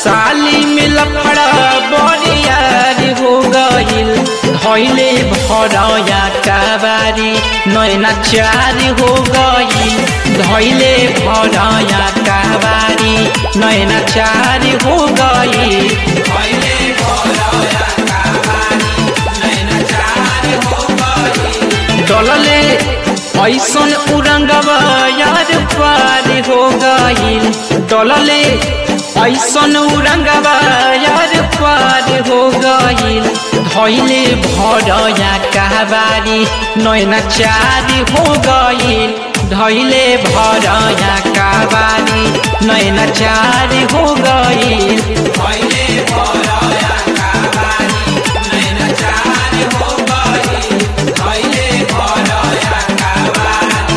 साली में लफड़ा बरियार हो गइल धैले भरया काबारी नैना चार हो गइल धैले भरया काबारी नैना चार हो गइल धैले भरया काबारी नैना चार हो गइल डलले ऐसन उरंगवा यार पार हो गइल डलले ऐसन उरंगवा यार पार हो गइल धैले भरया कहबारी नैना चार हो गइल धैले भरया कहबारी नैना चार हो गइल धैले भरया कहबारी नैना चार हो गइल धैले भरया कहबारी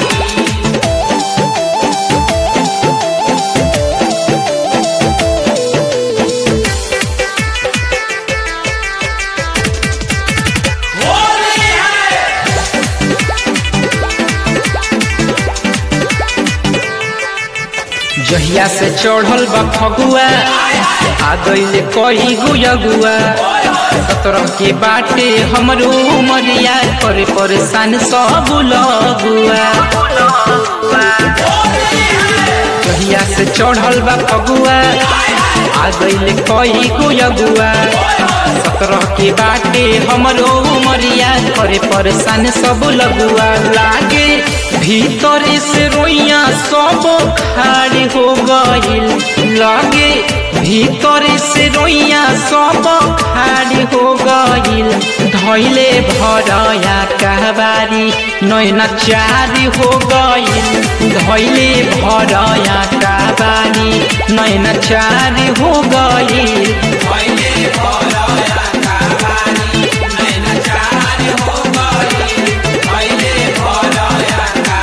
जहिया से चढ़ल बा फगुआ आ गईले कई गुयगुआ सतरह के बाटे हमरो उमरिया करे परेशान सब लगुआ जहिया से चढ़ल बा फगुआ आ गईले कई गुयगुआ सतरह के बाटे हमरो उमरिया करे परेशान सब लगुआ लागे भीतर से रोइया सब खाड़ी हो गइल लागे भीतर से रोइया सब खाड़ी हो गइल धैले भरया कहबारी नैना चारी हो गइल धैले भरया कहबारी नैना चारी हो गइल धैले भरया कहबारी नैना चारी हो गइल धैले भरया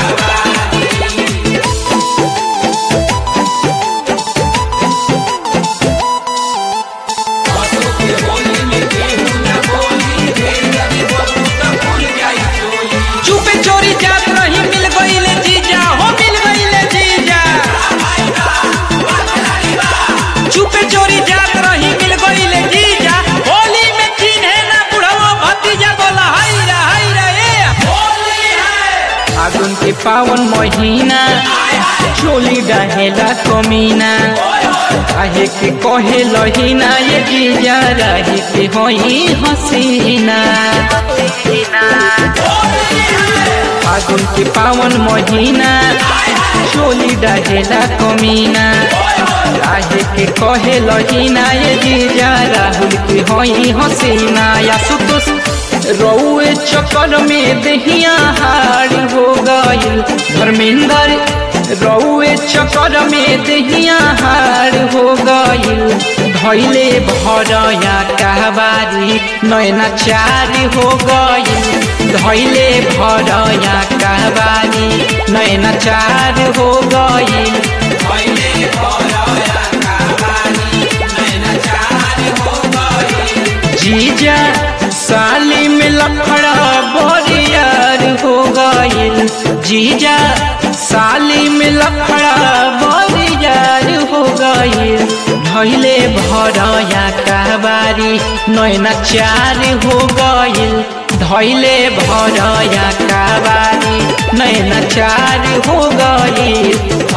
चुपे चोरी जात रही मिल गईले जीजा हो मिल गईले जीजा चुपे चोरी जात रही मिल गईले जीजा होली में चिन्हे ना बुढ़वा भतीजा बोला हाय रा हाय रा ए होली है फागुन के पावन महीना चोली डाहेला कमीना काहे के कहे लहीना ये जीजा रही के होई हसीना फागुन के पावन महीना चोली डाहेला कमीना काहे के कहे लहीना ये जीजा राहुल के होई हसीना या सुतुस रौए चक्कर में दहिया हार हो गइल धर्मेंद्र रौए चक्कर में दहिया हार हो गइल धैले भरया कहबारी नैना चार हो गइल धैले भरया कहबारी नैना चार हो गइल धैले भरया कहबारी नैना चार हो गइल जीजा साली में लफड़ा बोरियार हो गइल जीजा साली में लफड़ा बोरियार हो गइल धैले भरया कहबारी नैना चार हो गइल धैले भरया कहबारी नैना चार हो गइल